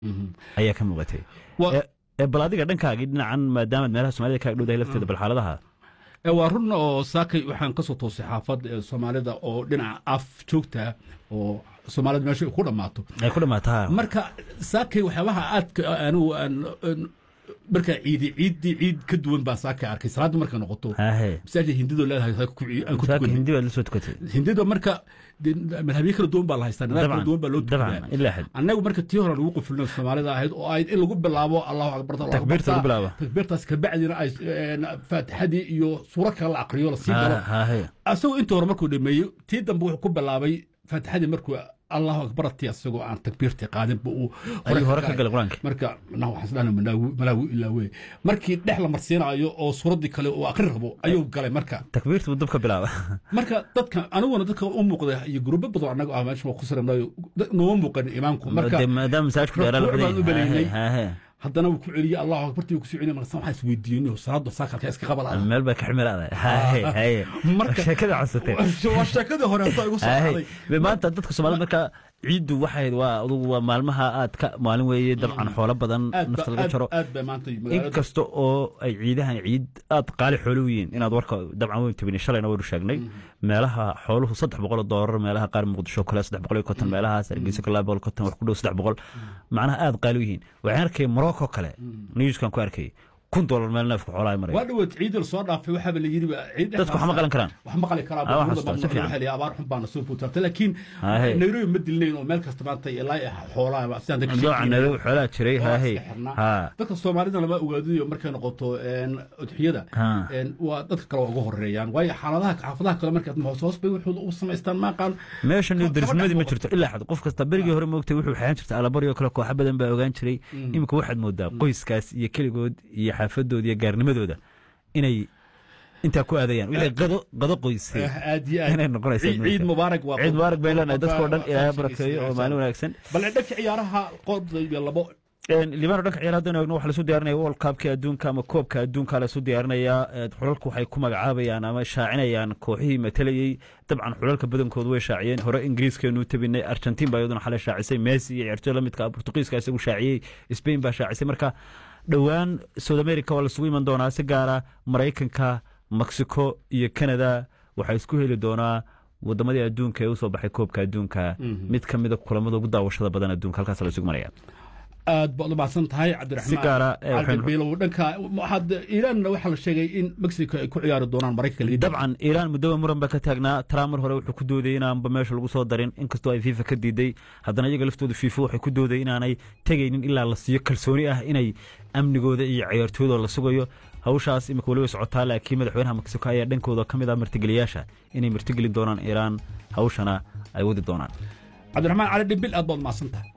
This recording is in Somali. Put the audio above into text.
ayaa ka muuqatay Wa- Ee- ee bal adiga dhankaagii dhinacan maadaamaad meelaha soomaalida kaaga dhowdahay lafteeda bal xaaladaha Ee, waa run oo saakay waxaan kasoo toosay xaafad ee soomaalida oo dhinaca af joogta oo soomaalida meesha ay ku dhammaato ay ku dhamaataa marka saakay waxyaabaha aadka anigu aan aan- markaa ciidi ciiddii ciid ka duwan baa saakay arkay salaadda markay noqoto hahe masaajid hindidoo leedahay saaka ku ci- aan ku saaka tukanay hindi baad la soo tukatay hindida marka dee madhabyo kala duwan baa la haystaa nidaam kala dabcan duwan baa loo dabcan tukadaa ilaa xad annagu marka tii hore lagu qufulino soomaalida ahayd oo ahayd in lagu bilaabo allahu akbar Allahu Takbiirta akbar, lagu bilaabo. takbiirtaas kabacdina ay een, faatixadii iyo suuro kale la aqriyo lasii galo hahe asagoo inta hore markuu dhameeyey tii dambe wuxuu ku bilaabay faatixadii markuu allahu akbar tii asagoo aan takbiirtii qaadinba uu ayuu hore ka galay qur-aanka marka nah waxaan isdhahna malaawi malaawi ilaa wey markii dhex la marsiinayo oo suuradii kale uu aqri rabo ayuu galay marka takbiirta buu dab ka bilaaba marka dadka aniguna dadka u muuqda iyo gurubo badan anaga ah meesha waa ku saranayo nooma muuqan imaamku marka Dee maadaama masaajidku dheeraa la rukuuc baan u badan baleynay. yahay hahe haddana wuu ku celiyey allahu akbartii wuu ku soo celiyey marka waxaan isweydiiyey salaada saakalka iska qabala meel bay ka ximilaada hahe hahe Marka- sheekada codsatay waa sheekadii hore hadda igu soo hahe dhacday Be maanta dadka soomaalida marka ciiddu waxay waa adugu waa maalmaha aad ka maalin weeye dabcan xoolo badan aad ba- nafta laga aad- jaro aad bay maanta magaalada inkasta oo ay ciidahan ciid aad qaali xoolo u yihiin inaad warka dabcan weyn tabini shalayna waynu sheegnay meelaha xooluhu saddex boqol oo doolar meelaha qaar muqdisho kale saddex boqol iyo konton meelahaas hargeysa kale laba boqol iyo konton wax ku dhow saddex boqol macnaha aad qaali u yihiin waxaan arkay morocco kale newskan ku arkay kun doolar meel neefka xoolaha ay waa maraya dhaweed ciidal soo dhaafay waxaaba la yidhi ba ciid dadku wax ma qalan karaan wax maqali karaa Ah, wax baabuurda xasuusta, baan si fiican. waxaa la yidhi abaar xun baana soo fuutartay laakiin Hahe. nairobi ma dilnayn oo meel kasta maanta ilaa xoolaha sidaan dadka dabcan sheekeynay. nairobi xoolaha jiray Waa hahe iska xirnaa. ha dadka soomaalida lama ogaadiyo markay noqoto een, udxiyada Ha. een, waa dadka kale waa uga horeeyaan waayo xaaladaha xaafadaha kale markaad hoos hoos bay wuxuu u samaystaan maaqaan meeshan Kaba- darisnimadii ma kaba jirto ilaa xad qof kasta berigii hore moogtay wuxuu xeehan jirta alabaryo kale kooxa badan baa ogaan jiray iminka waxaad moodaa qoyskaas iyo keligood iyo xaafadooda iyo gaarnimadooda inay intaa ku aadayaan wixii qado qado qoysay aad iyo aad inay noqonayso Ciid- ciid mubaarak waa ciid mubaarak bay leenahay dadkoo dhan waa- ilaahay waa- barakeeyo oo maalin wanaagsan bal dhanka ciyaaraha qodayba labo libaano dhanka ciyaar haddaynu eegno waxa lasu diyaarinaya world cupka adduunka ama koobka adduunka lasu diyaarinayaa Ee, xulalku waxay ku magacaabayaan ama shaacinayaan kooxihii matalayey dabcan xulalka badankoodu way shaaciyeen hore ingiriiskeenu tabinay argentin baa iyaduna xalay shaacisay messi iyo ciyaartooy la midka ah, portugiiska isagu shaaciyey spain baa shaacisay marka dhowaan south america waa lasugu iman doonaa si gaara maraykanka mexico iyo canada waxaa isku heli doonaa wadamadii adduunka ee usoo baxay koobka adduunka mid ka mida kulamada ugu daawashada badan adduunka halkaas la isugu maraya aad baad u mahadsan tahay Si cabdiraxmaan gaara, ee, waxaynu- cabdibiilow dhanka waxaad iiraanna waxaa la sheegay in mexico ay ku ciyaari doonaan maraykanka liga dabcan iiraan muddoba muran baa ka taagnaa trump mar hore wuxuu ku doodayay inaanba meesha lagu soo darin inkastoo ay fifa ka diiday haddana iyaga laftooda fifa waxay ku doodayay inaanay tegaynin ilaa la siiyo kalsooni ah inay amnigooda iyo ciyaartooyda la sugayo hawshaas imika weli way socotaa laakiin madaxweynaha mexico ayaa dhankooda ka mid ah martigeliyaasha inay martigelin doonaan iiraan hawshana ay wadi doonaan cabdiraxmaan cali dhimbil aad baad mahadsan tahay